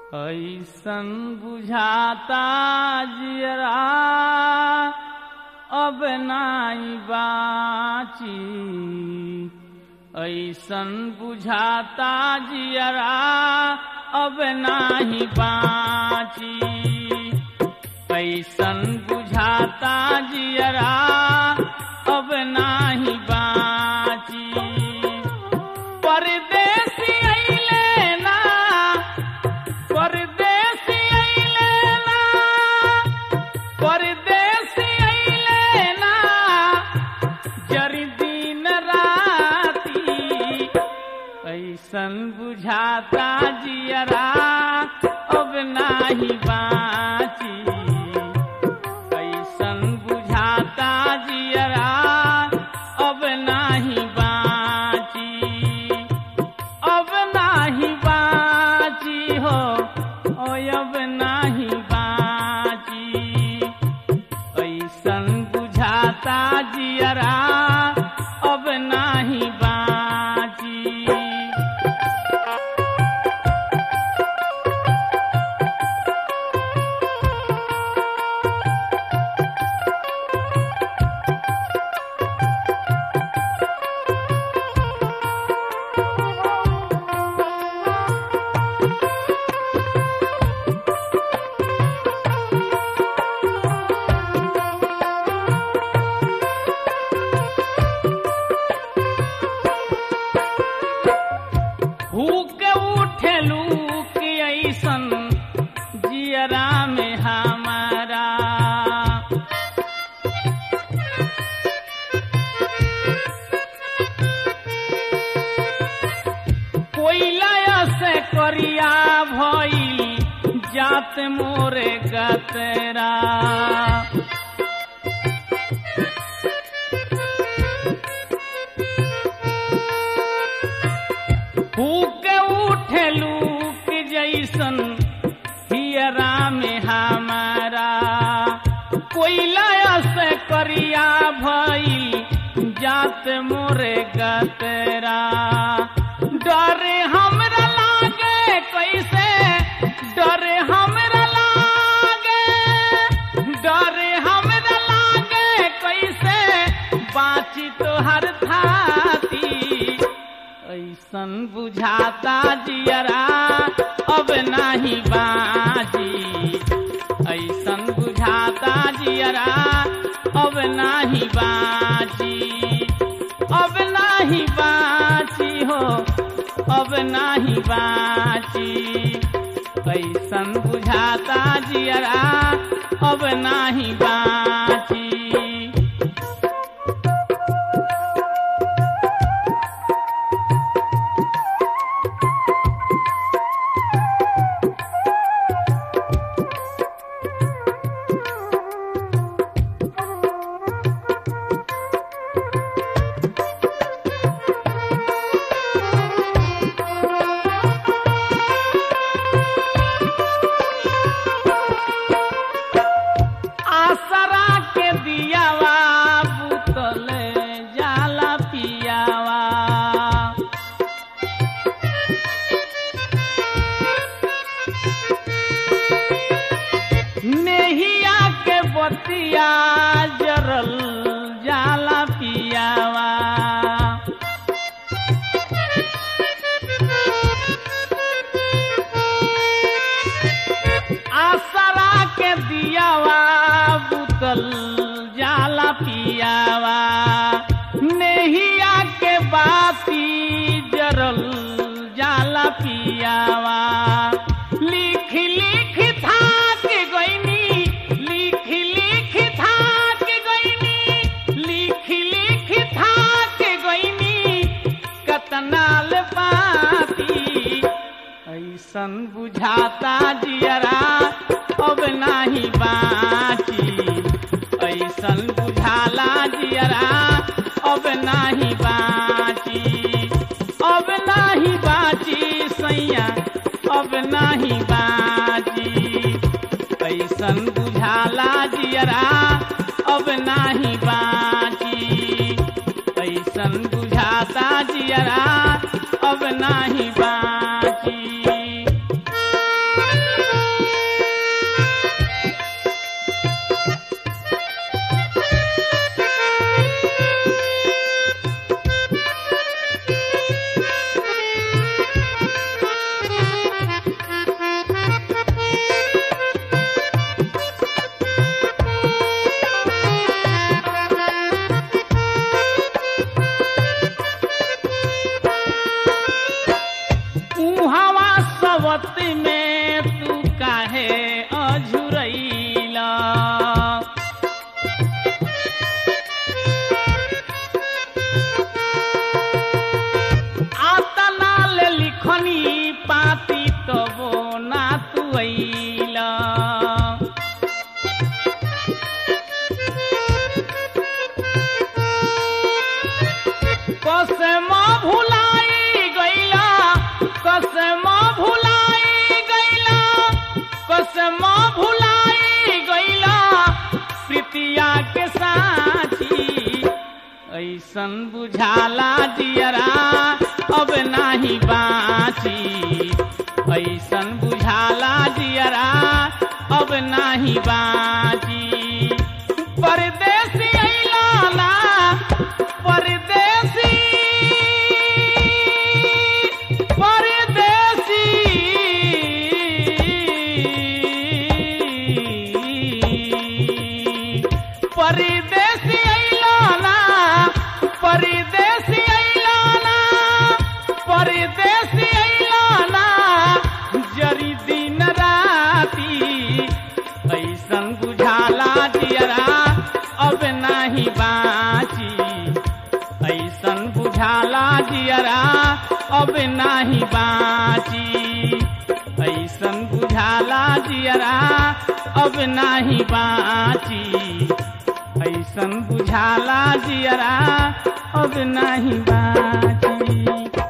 ऐसन बुझाता जियरा अब नाई बाची ऐसन बुझाता जियरा अब नाही बाची ऐसन बुझाता जियरा अब नाही बाची परदेसी अइले ना परदेसी अइले ना परदेसी अइले ना जरी दिन राती ऐसन बुझाता जियरा अब नाही बाची ऐसन बुझाता जियरा अब नाही बाची अब नाही बाची हो ओ अब नाही बाची ऐसन बुझाता जियरा अब नाही बाची भूख उठलू कि ऐसन जियरा में हमारा कोयला से करिया भइल जात मोरे गतरा फूक उठलू कि जैसन हियरा में हमारा कोयला से करिया भई जात मोरे गतरा डरे हमरा लागे कैसे डरे हमरा लागे डरे हमरा लागे कैसे बाची तोहर थाती ऐसन बुझाता जियरा अब नाही बाजी ऐसन बुझाता जियरा अब नाही बाजी अब नाही बाची हो अब नाही बाची ऐसन बुझाता जियरा अब नाही बाची आसरा के दियावा बुतल जाला पियावा नेहिया के बतिया जरल जाला पियावा आसरा के दियावा बुतल जाला पियावा नेहिया के बाती जरल जाला पियावा लिख लिख थाक गईनी लिख लिख थाक गईनी लिख लिख थाक गईनी कतनाल पाती ऐसन बुझाता जियरा अब नाही बाची ऐसन बुझाला जियरा अब नाही बाची अब नाही बाची सैया अब नाही बाची ऐसन बुझाला जियरा अब नाही बाची ऐसन बुझाता जियरा अब नाही बाची आवत में तू काहे अझुरैला आतना ले लिखनी पाती तबो ना तू अइला कसम भुलाई गईला कसम भुलाई गईला कसम भुलाई गईला प्रीतिया के साथी ऐसन बुझाला जियरा अब नाही बाची ऐसन बुझाला जियरा अब नाही बाची परदेसी अइला ना परदेसी परदेसी परदेसी अइला ना परदेसी अइला ना परदेसी अइला ना जरी दिन राती ऐसन बुझाला जियरा अब नाही बाची ऐसन बुझाला जियरा अब नाही बाची ऐसन बुझाला जियरा अब नाही बाची ऐसन बुझाला जियरा अब नाही बाची